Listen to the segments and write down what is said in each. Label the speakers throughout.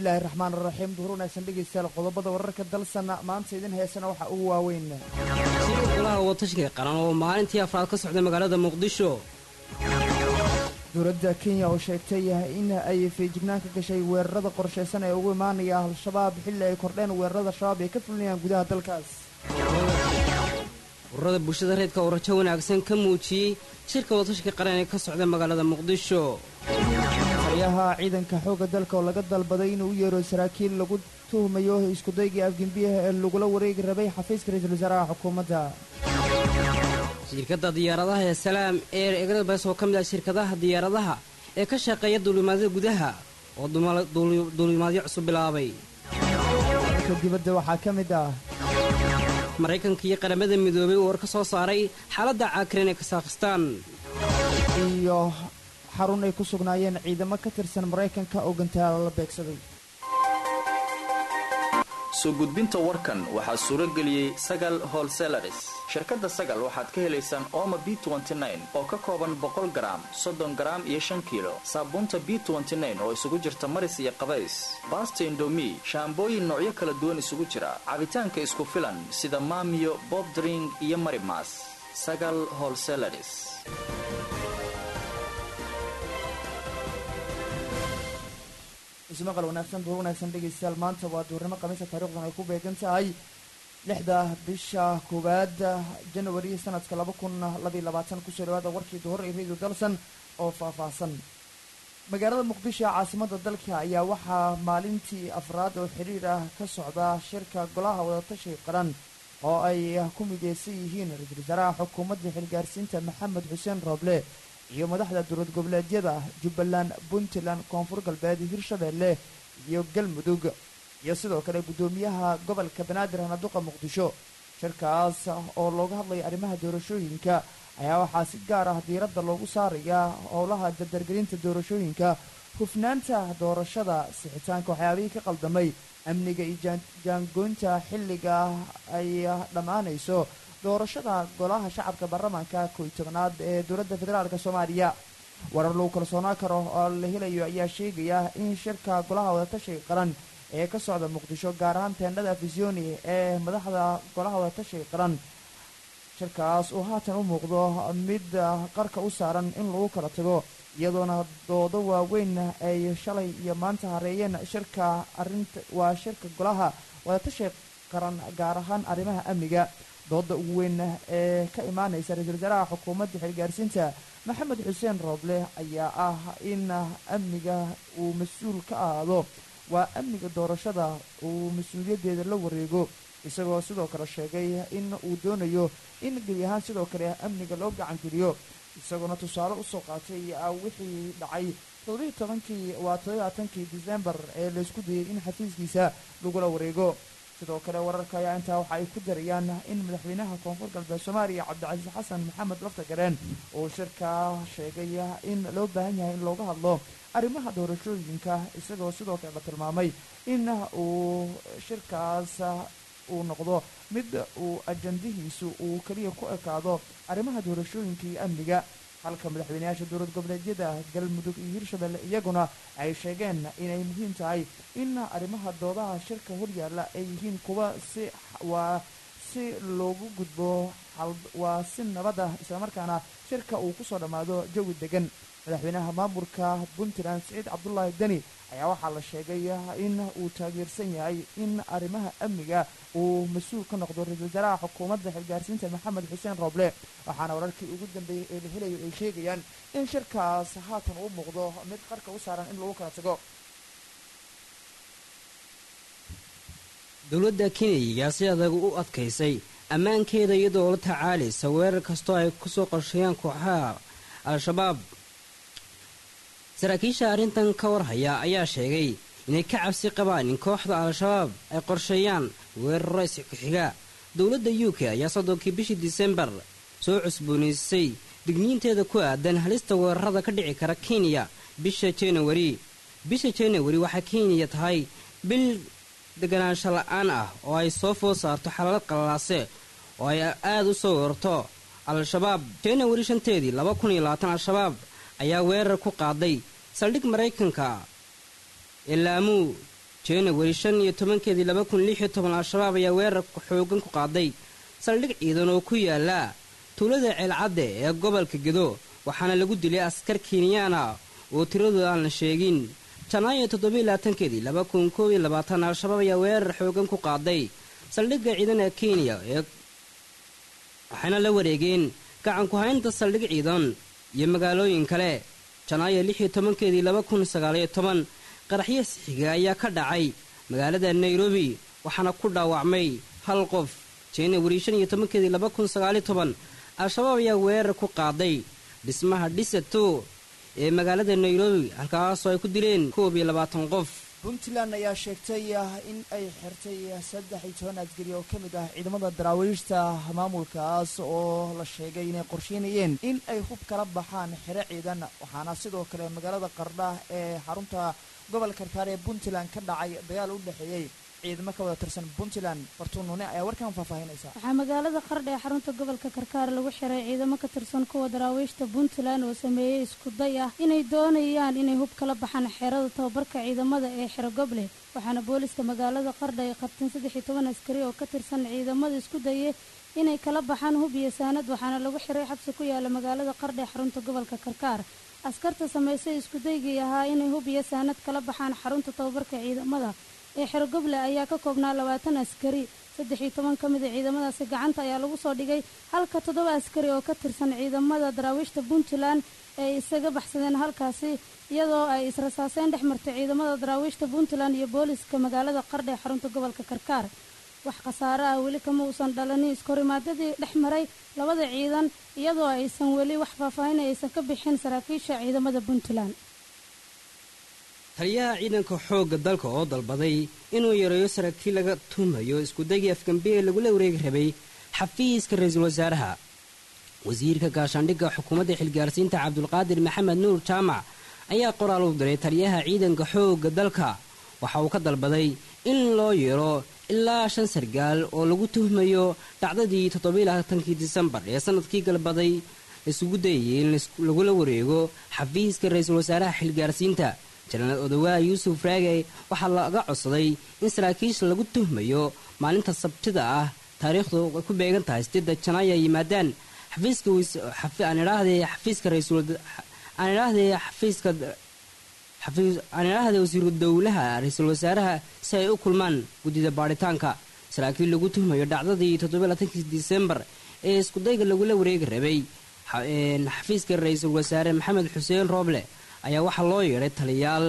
Speaker 1: bismillaahi raxmaan raxiim duhur wanaagsan dhegeystayaal qodobada wararka dalsana maanta idin heesana waxaa ugu waaweyn
Speaker 2: shirka golaha watashiga qaran oo maalintii afraad ka socday magaalada muqdisho
Speaker 1: dowladda kenya oo sheegtay in ay feejignaan ka gashay weerarada qorshaysan ee ugu imaanaya al-shabaab xilli ay kordheen weerarada shabaab ay ka fulinayaan gudaha dalkaas
Speaker 2: ururada bulshada reedka oo rajo wanaagsan ka muujiyey shirka watashiga qaran ee ka socda magaalada muqdisho
Speaker 1: taliyaha ciidanka xoogga dalka oo laga dalbaday inuu u yeero saraakiil lagu tuhmayo iskudaygii afgembiyaha ee lagula wareegi rabay xafiiska ra-iisul wasaaraha xukuumadda
Speaker 2: shirkadda diyaaradaha ee salaam eer egrabes oo ka mid ah shirkadaha diyaaradaha ee ka shaqeeya duulimaadyada gudaha oo duulimaadyo cusub bilaabay
Speaker 1: dalka dibadda waxaa ka mid ah
Speaker 2: maraykanka iyo qaramada midoobay uu war ka soo saaray xaaladda caakireen ee kasaakhistaan
Speaker 1: iyo xarun ay ku sugnaayeen ciidamo ka tirsan maraykanka oo gantaalo la beegsaday
Speaker 3: soo gudbinta warkan waxaa suuro geliyey sagal holselaris shirkadda sagal waxaad ka helaysaan ooma b oo ka kooban boqol garaam soddon garaam iyo shan kiilo saabuunta b oo isugu jirta maris iyo qabays baasta indomi shaambooyin noocyo kala duwan isugu jira cabitaanka isku filan sida maamiyo bobdring iyo marimas sagal holselaris
Speaker 1: ismaqal wanaagsan duur wanaagsan dhegaystayaal maanta waa duurnimo khamiisa taarikhdan ay ku beegan tahay lixda bisha koowaad janawari sanadka laba kun labaiy labaatan kusoo dhawaada warkii duhur ee radio dalsan oo faahfaahsan magaalada muqdisho caasimada dalka ayaa waxaa maalintii afraad oo xiriir ah ka socda shirka golaha wadatashiga qaran oo ay ku mideysan yihiin ra-iisul wasaaraha xukuumadda xilgaarsiinta maxamed xuseen rooble iyo madaxda dowlad goboleedyada jubbaland puntland koonfur galbeed hirshabeelle iyo galmudug iyo sidoo kale guddoomiyaha gobolka banaadir hanaduqa muqdisho shirkaas oo looga hadlaya arrimaha doorashooyinka ayaa waxaa si gaar ah diiradda loogu saarayaa howlaha dardargelinta doorashooyinka hufnaanta doorashada sixitaanka waxyaabihii ka qaldamay amniga iyo jaangoynta xilliga ay dhammaanayso doorashada golaha shacabka baarlamaanka koy tobanaad ee dowladda federaalk soomaaliya warar lagu kalsoonaan karo oo la helayo ayaa sheegaya in shirka golaha wadatashiga qaran ee ka socda muqdisho gaar ahaan teendhada fisioni ee madaxda golaha wadatashiga qaran shirkaas uu haatan u muuqdo mid qarka u saaran in lagu kala tago iyadoona doodo waaweyn ay shalay iyo maanta hareeyeen shirka arinta waa shirka golaha wadatashiga qaran gaar ahaan arrimaha amniga dooda ugu weyn ee ka imaanaysa ra-iisul wasaaraha xukuumadda xilgaarsiinta maxamed xuseen rooble ayaa ah in amniga uu mas-uul ka ahaado waa amniga doorashada uu mas-uuliyaddeeda la wareego isagoo sidoo kale sheegay in uu doonayo in gebi ahaan sidoo kale amniga loo gacangeliyo isagoona tusaale usoo qaatay wixii dhacay toddobiyi tobankii waa toddobaatankii disembar ee laysku dayay in xafiiskiisa lagula wareego sidoo kale wararka ayaa intaa waxa ay ku darayaan in madaxweynaha koonfur galbeed soomaaliya cabdicasiis xasan maxamed laftagareen uu shirka sheegay in loo baahan yahay in looga hadlo arrimaha doorashooyinka isagoo sidoo kale la tilmaamay in uu shirkaas uu noqdo mid uu ajandihiisu uu keliya ku ekaado arrimaha doorashooyinka iyo amniga halka madaxweyneyaasha dowlad goboleedyada galmudug iyo hirshabelle iyaguna ay sheegeen inay muhiim tahay in arrimaha doodaha shirka horyaalla ay yihiin kuwa si waa si loogu gudbo waa si nabad ah islamarkaana shirka uu kusoo dhammaado jawi degan madaxweynaha maamulka puntland siciid cabdulaahi deni ayaa waxaa la sheegay in uu taageersan yahay in arrimaha amniga uu mas-uul ka noqdo ra-iisul wasaaraha xukuumadda xilgaarsiinta maxamed xuseen rooble waxaana wararkii ugu dambeeyey ee la helayo ay sheegayaan in shirkaas haatan uu muuqdo mid qarka u saaran in lagu kala tago
Speaker 2: dowladda kenya si adag u adkaysay ammaankeeda iyadoo la tacaalaysa weerar kastoo ay kusoo qorsheeyaan kooxaha al-shabaab saraakiisha arrintan ka warhaya ayaa sheegay inay ka cabsi qabaan in kooxda al-shabaab ay qorsheeyaan weeraro isku-xiga dowladda u k ayaa soddonkii bishii disembar soo cusboonaysiisay digniinteeda ku aadan halista weerarada ka dhici kara kenya bisha janawari bisha janawari waxaa kenya tahay bil deganaansho la-aan ah oo ay soo food saarto xalaalad qalalaase oo ay aada u soo weerarto al-shabaab janawari shanteedii laba kun iyo labaatan al-shabaab ayaa weerar ku qaaday saldhig maraykanka ee laamuu januari shan iyo tobankeedii laba kun lix iyo toban al-shabaab ayaa weerar xoogan ku qaaday saldhig ciidan oo ku yaala tuulada ceelcadde ee gobolka gedo waxaana lagu dilay askar kenyaana oo tiradooda aan la sheegin janaayo toddobiyo labaatankeedii laba kun koob iyo labaatan al-shabaab ayaa weerar xoogan ku qaaday saldhigga ciidana kenya ee waxayna la wareegeen gacan ku haynta saldhig ciidan iyo magaalooyin kale janaayo lix iyo tobankeedii laba kun sagaaliyo toban qaraxyo sixiga ayaa ka dhacay magaalada nairobi waxaana ku dhaawacmay hal qof januari shan iyo tobankeedii laba kun sagaaliyo toban al-shabaab ayaa weerar ku qaaday dhismaha dhisato ee magaalada nairobi halkaasoo ay ku dileen koob iyo labaatan qof
Speaker 1: puntland ayaa sheegtay in ay xirtay saddex iyo toban askari oo ka mid ah ciidamada daraawiishta maamulkaas oo la sheegay inay qorsheynayeen in ay hub kala baxaan xero ciidan waxaana sidoo kale magaalada qardha ee xarunta gobolka karkaar ee puntland ka dhacay dagaal u dhexeeyey ciidamo ka wada tirsan puntland bartuun nuune ayaa warkan faahfaahinaysa
Speaker 4: waxaa magaalada qardha ee xarunta gobolka karkaar lagu xiray ciidamo ka tirsan kuwa daraawiishta puntland oo sameeyey isku day ah inay doonayaan inay hub kala baxaan xerada tababarka ciidamada ee xero goble waxaana booliska magaalada qardha ay qabteen saddex iyo toban askari oo ka tirsan ciidamada isku daye inay kala baxaan hub iyo saanad waxaana lagu xiray xabsi ku yaala magaalada qardha ee xarunta gobolka karkaar askarta samaysay iskudaygii ahaa inay hub iyo saanad kala baxaan xarunta tababarka ciidamada ee xerogoble ayaa ka koobnaa labaatan askari saddex iyo toban ka mida ciidamadaasi gacanta ayaa lagu soo dhigay halka toddoba askari oo ka tirsan ciidamada daraawiishta puntland ay isaga baxsadeen halkaasi iyadoo ay israsaaseen dhex martay ciidamada daraawiishta puntland iyo booliska magaalada qardha ee xarunta gobolka karkaar wax khasaare ah weli kama uusan dhalanin iskahorimaadadii dhex maray labada ciidan iyadoo aysan weli wax faahfaahin aysan ka bixin saraakiisha ciidamada puntland
Speaker 2: taliyaha ciidanka xoogga dalka oo dalbaday inuu yareeyo saraakiil laga tuumayo iskudagii afgambi ee lagula wareegi rabay xafiiska ra-iisul wasaaraha wasiirka gaashaandhigga xukuumadda xilgaarsiinta cabdulqaadir maxamed nuur jaamac ayaa qoraal u diray taliyaha ciidanka xoogga dalka waxa uu ka dalbaday in loo yeero ilaa shan sargaal oo lagu tuhmayo dhacdadii toddobailaatankii disembar ee sanadkii galbaday isugu dayayay in lagula wareego xafiiska ra-iisul wasaaraha xilgaarsiinta janaal odawaa yuusuf raagey waxaa laga codsaday in saraakiisha lagu tuhmayo maalinta sabtida ah taariikhdu ay ku beegan tahay sideedda janaayo ay yimaadaan xafiiskaaan idhaahdee xafiiska aan idhaahdee xafiiska aan idhaahdee wasiiru dowlaha ra-iisul wasaaraha si ay u kulmaan guddida baadhitaanka saraakiil lagu tuhmayo dhacdadii toddobalaatankii disembar ee iskudayga lagula wareegi rabay xafiiska ra-iisul wasaare maxamed xuseen rooble ayaa waxaa loo yeedhay taliyaal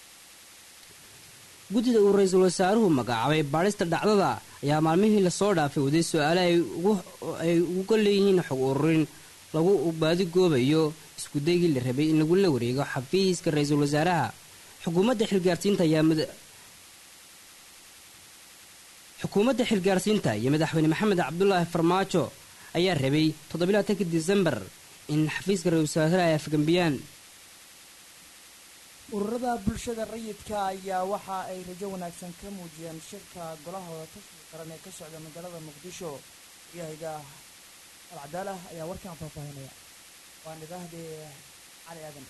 Speaker 2: guddida uu ra-iisul wasaaruhu magacaabay baadhista dhacdada ayaa maalmihii lasoo dhaafay waday su-aale ay uga leeyihiin xog ururin lagu baadigoobayo iskudaygii la rabay in lagula wareego xafiiska ra-iisul wasaaraha xukuumadda xilgaarsiinta ayaa xukuumadda xilgaarsiinta iyo madaxweyne maxamed cabdulaahi farmaajo ayaa rabay toddobalaatankii disembar in xafiiska ra-isul wasaaraha ay afgambiyaan
Speaker 1: ururada bulshada rayidka ayaa waxa ay rajo wanaagsan ka muujiyeen shirka golahooda tashiga qaran ee ka socda magaalada muqdisho gahayga alcadaalah ayaa warkan faahfaahinaya waan idhaahdee cali aadan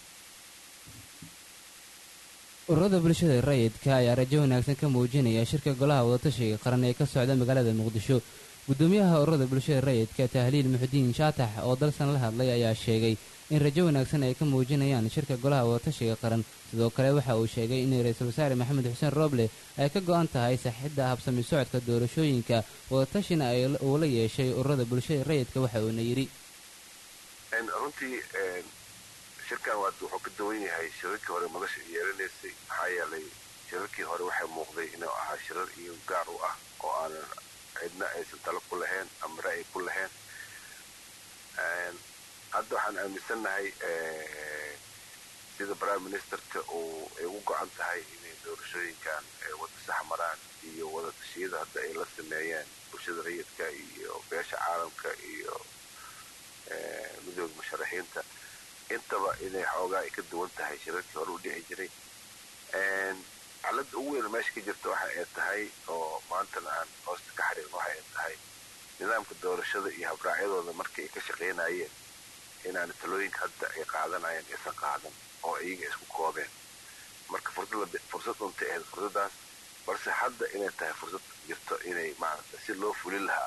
Speaker 5: ururada bulshada rayidka ayaa rajo wanaagsan ka muujinaya shirka golaha wadatashiga qaran ee ka socda magaalada muqdisho gudoomiyaha ururada bulshada rayidka tahliil muxudiin shaatax oo dalsan la hadlay ayaa sheegay in rajo wanaagsan ay ka muujinayaan shirka golaha wadatashiga qaran sidoo kale waxa uu sheegay in ra-iisul wasaare maxamed xuseen rooble ay ka go-an tahay saxidda habsami socodka doorashooyinka wadatashina uu la yeeshay ururada bulshada rayidka waxa uuna yidhi
Speaker 6: runtii shirkan wuxuu ka duwan yahay shirarkii hore madasha yeelanaysay maxaa yeelay shirarkii hore waxay muuqday inuu ahaa shirar iyo gaar u ah oo aanan cidna aysan talo ku lahayn ama ra'yi ku lahayn hadda waxaan aaminsannahay sida prime ministerka uu ay ugu go-an tahay inay doorashooyinkan wada sax maraan iyo wada tashiyada hadda ay la sameeyeen bulshada rayidka iyo beesha caalamka iyo midooda musharaxiinta intaba inay xoogaa ay ka duwan tahay shirarkii hore u dhici jiray xaaladda ugu weyn meesha ka jirta waxa ay tahay oo maantana aan hoosta ka xariirno waxa ay tahay nidaamka doorashada iyo habraacyadooda markii ay ka shaqaynayeen inaan talooyinka hadda ay qaadanayeen aysan qaadan oo iyaga isku koobeen marka fursad untay ahayd fursadaas balse hadda inay tahay fursad jirto inay maaragta si loo fulin lahaa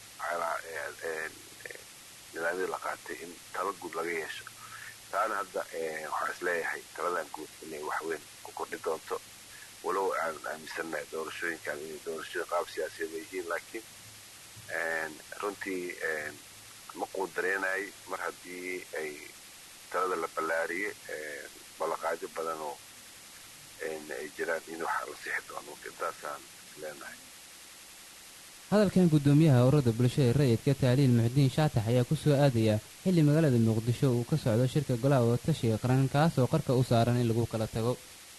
Speaker 6: nidaamyada la qaatay in talo guud laga yeesho taana hadda waxaan isleeyahay taladan guud inay waxweyn ku kordhi doonto walow aan aaminsannahay doorashooyinkan inay doorashooyin qaab siyaasiyeed ay yihiin laakiin runtii ma quudareynay mar haddii ay talada la ballaariyey ballanqaadyo badan oo ay jiraan in waxa la sixi doono intaasaan leenahay
Speaker 5: hadalkan guddoomiyaha ururada bulshada rayidka taaliil muxudiin shaatax ayaa ku soo aadaya xilli magaalada muqdisho uu ka socdo shirka golaha wadatashiga qaran kaasoo qarka u saaran in lagu kala tago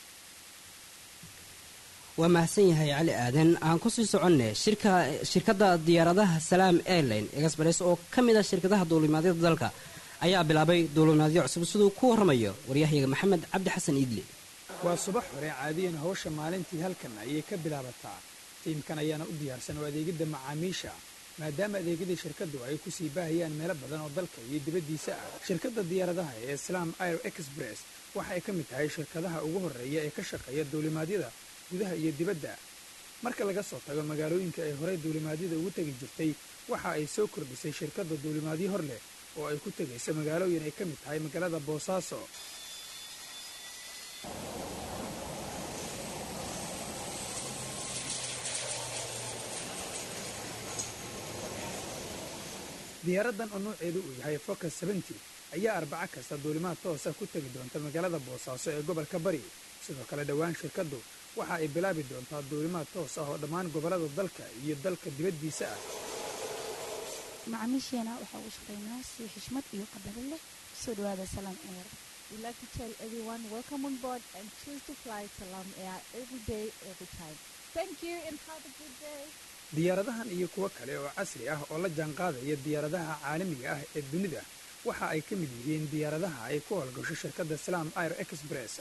Speaker 2: waa mahadsan yahay cali aadan aan kusii soconne shirka shirkadda diyaaradaha salaam airline express oo ka mid ah shirkadaha duulimaadyada dalka ayaa bilaabay duulimaadyo cusub siduu ku warramayo waryahyaga maxamed cabdi xasan iidle
Speaker 7: waa subax hore caadiyan hawsha maalintii halkan ayay ka bilaabataa tiimkan ayaana u diyaarsan oo adeegidda macaamiisha maadaama adeegyadii shirkaddu ay ku sii baahayaan meelo badan oo dalka iyo dibaddiisa ah shirkadda diyaaradaha ee islam air express waxa ay ka mid tahay shirkadaha ugu horreeya ee ka shaqeeya duulimaadyada gudaha iyo dibadda marka laga soo tago magaalooyinka ay horey duulimaadyada ugu tegi jirtay waxa ay soo kordhisay shirkadda duulimaadyo hor leh oo ay ku tegayso magaalooyin ay ka mid tahay magaalada boosaaso diyaaraddan oo nooceedu uu yahay focus seventy ayaa arbaco kasta duulimaad toosa ku tegi doonta magaalada boosaaso ee gobolka bari sidoo kale dhowaan shirkaddu waxa ay bilaabi doontaa duulimaad toos ah oo dhammaan gobollada dalka iyo dalka dibaddiisa ah
Speaker 8: macaamiisheena waxaa ugu shaqaynaa si xishmad iyo qadaro leh soo dhawaada salaam air
Speaker 9: We'd like to tell everyone welcome on board and choose to fly Salam Air every day, every time. Thank you and have a good day.
Speaker 7: diyaaradahan iyo kuwo kale oo casri ah oo la jaanqaadaya diyaaradaha caalamiga ah ee dunida waxa ay ka mid yihiin diyaaradaha ay ku howlgasho shirkadda salaam air express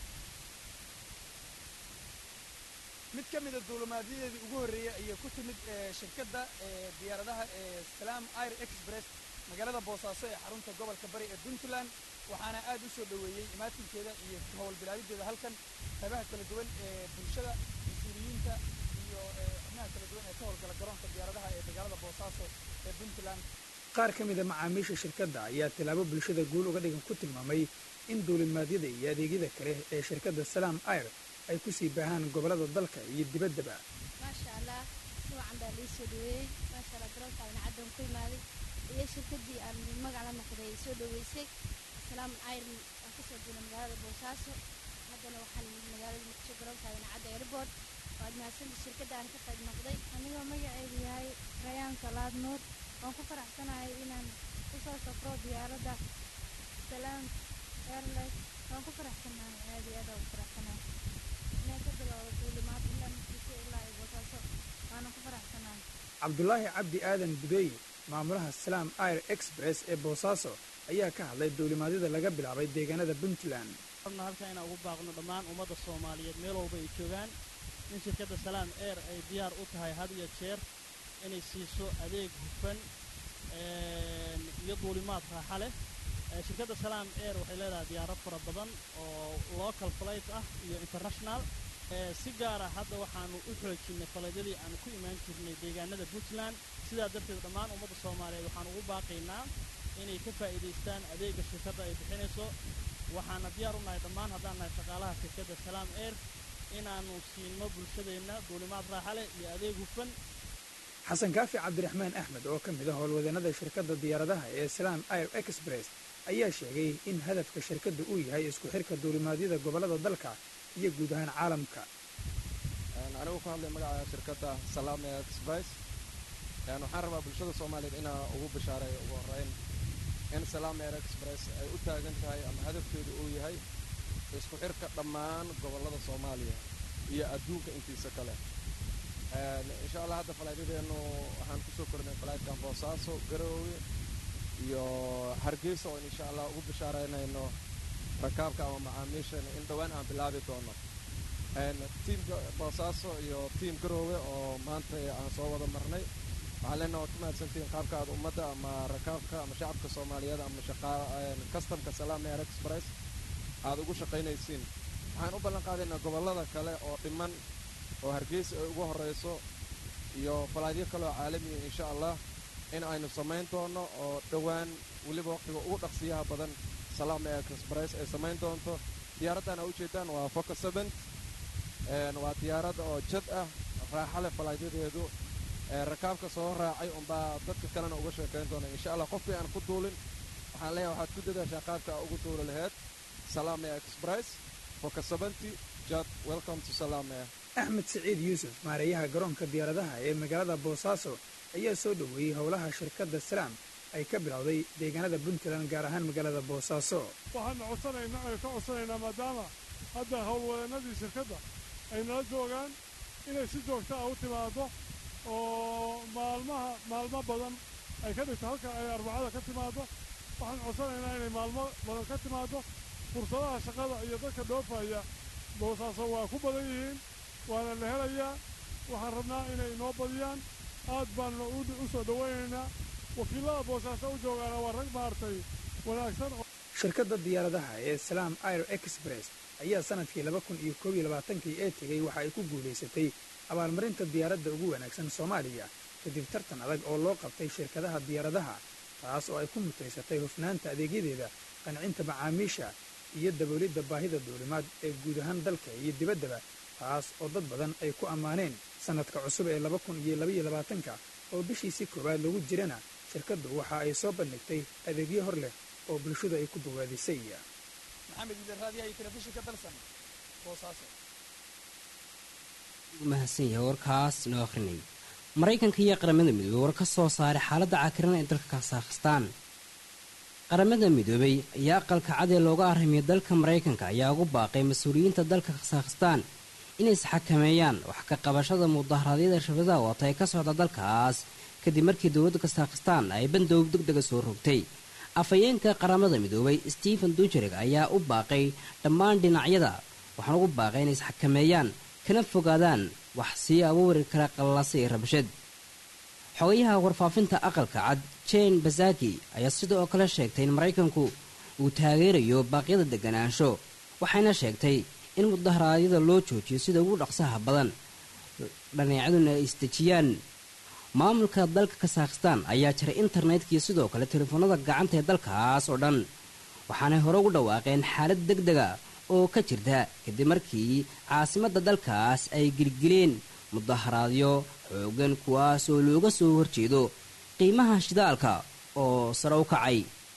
Speaker 10: mid ka mida duulimaadyadeedii ugu horreeyey ayay ku timid shirkadda diyaaradaha ee salaam air express magaalada boosaaso ee xarunta gobolka bari ee puntland waxaana aad u soo dhoweeyey imaatinkeeda iyo howlbilaabideeda halkan qaybaha kala duwan ee bulshada mas-uuliyiinta iyo xubnaha kala duwan ee ka howlgala garoonka diyaaradaha ee magaalada boosaaso ee puntland
Speaker 7: qaar ka mida macaamiisha shirkadda ayaa tilaabo bulshada guul uga dhigan ku tilmaamay in duulimaadyada iyo adeegyada kale ee shirkadda salaam air ay ku sii baahaan gobollada dalka iyo dibaddaba
Speaker 8: maasha allah si wacan baa lii soo dhaweeyey maasha allah garoonka caddan ku imaaday iyo shirkaddii aan magac la noqday ay soo dhaweysay salaam ayr aan kasoo duulay magaalada boosaaso haddana waxaan magaalada muqdisho garoonka cadda airport waad mahadsanta shirkadda aan ka qayb noqday
Speaker 4: anigoo magaceedu yahay rayaan salaad nuur waan ku faraxsanahay inaan kusoo safro diyaaradda salaam airlines waan ku faraxsanahay aad iyo aad aan u faraxsanahay inaan ka bilowdo duulimaad ilaa muqdisho ilaa iyo boosaaso waana ku faraxsanahay
Speaker 7: cabdulaahi cabdi aadan budeeye maamulaha salaam air express ee boosaaso ayaa ka hadlay duulimaadyada laga bilaabay deegaanada puntland
Speaker 11: rabna halkan inaan ugu baaqno dhammaan ummadda soomaaliyeed meel walba ay joogaan in shirkadda salaam air ay diyaar u tahay had iyo jeer inay siiso adeeg hufan iyo duulimaad raaxa leh shirkadda salaam air waxay leedahay diyaarad fara badan oo local flight ah iyo international si gaara hadda waxaanu u xoojinnay faladyadii aanu ku imaan jirnay deegaanada puntland sidaa darteed dhammaan ummadda soomaaliyeed waxaan ugu baaqaynaa inay ka faa'iidaystaan adeegga shirkadda ay bixinayso waxaana diyaar u nahay dhammaan haddaan nahay shaqaalaha shirkadda salaam air inaannu siinno bulshadeenna duulimaad raaxa leh iyo adeeg hufan
Speaker 7: xasan kaafi cabdiraxmaan axmed oo ka mid ah howlwadeennada shirkadda diyaaradaha ee salaam air express ayaa sheegay in hadafka shirkadda uu yahay isku xirka duulimaadyada gobollada dalka iyo guud ahaan caalamka
Speaker 12: anigu ku hadlay magaca shirkadda salaam air express waxaan rabaa bulshada soomaaliyeed inaa ugu bishaareeyo ugu horreyn in salaam air express ay u taagan tahay ama hadafkeedu uu yahay isku xirka dhammaan gobollada soomaaliya iyo adduunka intiisa kale insha allah hadda falaydyadeennu waxaan kusoo kornay falaydkan boosaaso garoowe iyo hargeysa oo insha allah ugu bishaaraynayno rakaabka ama macaamiishana in dhowaan aan bilaabi doono tiimka boosaaso iyo tiim garoowe oo maanta aan soo wada marnay waxaan leenaha waad ku mahadsantihiin qaabka aad ummadda ama rakaabka ama shacabka soomaaliyeed ama customka salaam air express aad ugu shaqaynaysiin waxaan u ballan qaadaynaa gobollada kale oo dhiman oo hargeysa ay ugu horrayso iyo falaadyo kaleoo caalamiya insha allah in aynu samayn doonno oo dhowaan weliba wakhtiga ugu dhaqsiyaha badan salaam ee express ay samayn doonto diyaaraddan aa ujeeddaan waa foca seven waa diyaarad oo jad ah raaxa leh falaadyadeedu rakaabka soo raacay unbaa dadka kalena uga sheekayn doona insha allah qofkii aan ku duulin waxaan leeyahay waxaad ku dadaashaa qaabka aa ugu duuli laheyd salaamea express foca seventy jad welcome to salaamea
Speaker 7: axmed siciid yuusuf maareeyaha garoonka diyaaradaha ee magaalada boosaaso ayaa soo dhoweeyey howlaha shirkadda salaam ay ka bilowday deegaanada puntland gaar ahaan magaalada boosaaso
Speaker 13: waxaana codsanaynaa ay ka codsanaynaa maadaama hadda howlwadeennadii shirkadda ay nala joogaan inay si joogta ah u timaaddo oo maalmaha maalmo badan ay ka dhigto halka ay arbacada ka timaaddo waxaan codsanaynaa inay maalmo badan ka timaaddo fursadaha shaqada iyo dadka dhoofaya boosaaso waa ku badan yihiin waana la helayaa waxaan rabnaa inay inoo badiyaan aad baanna u soo dhowaynaynaa wakiillada boosaaso u joogaana waa rag maartay wanaagsan
Speaker 7: shirkadda diyaaradaha ee salaam air express ayaa sannadkii laba kun iyo koob iyo labaatankii ee tegey waxa ay ku guulaysatay abaalmarinta diyaaradda ugu wanaagsan soomaaliya kadib tartan adag oo loo qabtay shirkadaha diyaaradaha taas oo ay ku mutaysatay hufnaanta adeegyadeeda qancinta macaamiisha iyo daboolidda baahida duulimaad ee guud ahaan dalka iyo dibaddaba taas oo dad badan ay ku ammaaneen sannadka cusub ee laba kun iyo labaiyo labaatanka oo bishiisii koowaad lagu jirana shirkaddu waxa ay soo bandhigtay adeegyo hor leh oo bulshada ay ku dawaadisay
Speaker 10: maxamed idan raadiyaha iyo telefishinka dalsan boosaaso
Speaker 2: mahadsan yahay warkaas inoo akhrinay maraykanka iyo qaramada midoobey war ka soo saaray xaaladda cakiran ee dalka kasakhstaan qaramada midoobey ayaa aqalka cad ee looga arrimiyay dalka maraykanka ayaa ugu baaqay mas-uuliyiinta dalka kasakhstaan inay isxakameeyaan wax ka qabashada mudaharaadyada shafadaha wata ee ka socda dalkaas kadib markii dowladda kasakhstaan ay bandoob deg dega soo rogtay afhayeenka qaramada midoobay stephen dujereg ayaa u baaqay dhammaan dhinacyada waxaan ugu baaqay inay isxakameeyaan kana fogaadaan wax sii abuuri kara qallase iyo rabshad xogayaha warfaafinta aqalka cad jane basaki ayaa sidoo kale sheegtay in maraykanku uu taageerayo baaqyada deganaansho waxayna sheegtay in mudaharaadyada loo joojiyo sida ugu dhaqsaha badan dhaneecaduna ay isdejiyaan maamulka dalka kasakhstaan ayaa jiray internetkii sidoo kale telefoonada gacanta ee dalkaas oo dhan waxaanay hore ugu dhawaaqeen xaalad deg dega oo ka jirta kadib markii caasimadda dalkaas ay gelgeleen mudaharaadyo xoogan kuwaas oo looga soo horjeedo qiimaha shidaalka oo sare u kacay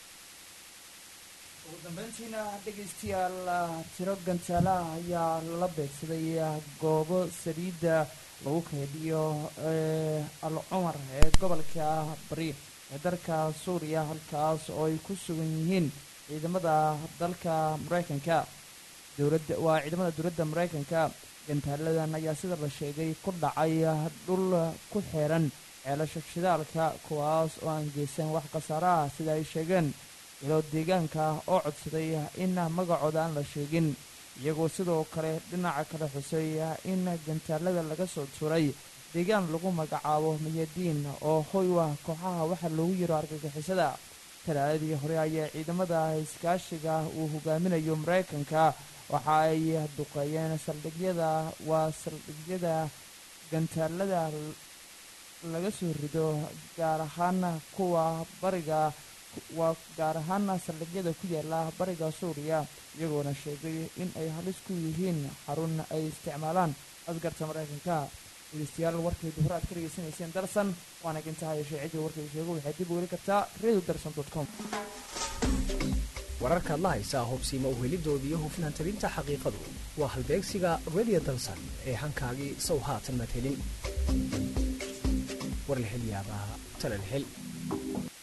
Speaker 1: ugu dambeyntiina dhegaystayaal tiro gantaalaha ayaa lala beegsaday goobo saliidda lagu kaydiyo al cumar ee gobolka bari ee dalka suuriya halkaas oo ay ku sugan yihiin ciidamada dalka maraykanka dowladda waa ciidamada dowladda maraykanka gantaaladan ayaa sida la sheegay ku dhacay dhul ku xeeran ceelasha shidaalka kuwaas oo aan geysan wax khasaaraha sida ay sheegeen ilo deegaanka oo codsaday in magacooda aan la sheegin iyagoo sidoo kale dhinaca kale xusay in gantaalada laga soo turay deegaan lagu magacaabo mayadiin oo hoy ah kooxaha waxaa loogu yiro argagixisada talaaladii hore ayaa ciidamada iskaashiga uu hogaaminayo maraykanka waxa ay duqeeyeen saldhigyada waa saldhigyada gantaalada laga soo rido gaar ahaana kuwa bariga waa gaar ahaana saldhigyada ku yaala bariga suuriya iyagoona sheegay in ay halis ku yihiin xarun ay isticmaalaan askarta maraykanka dhegeystayaal warkaydu hore aad ka dhegeysanayseen darsan waana gintaha yeeshee ciddii warkaydu sheego waxay dib u heli kartaa radio darsan dot com
Speaker 14: wararkaad la haysaa hubsiima uhelidooda iyo hufnaan tabinta xaqiiqadu waa halbeegsiga radio dalsan ee hankaagii sow haatan maad helin war la hel yaabaa tala la hel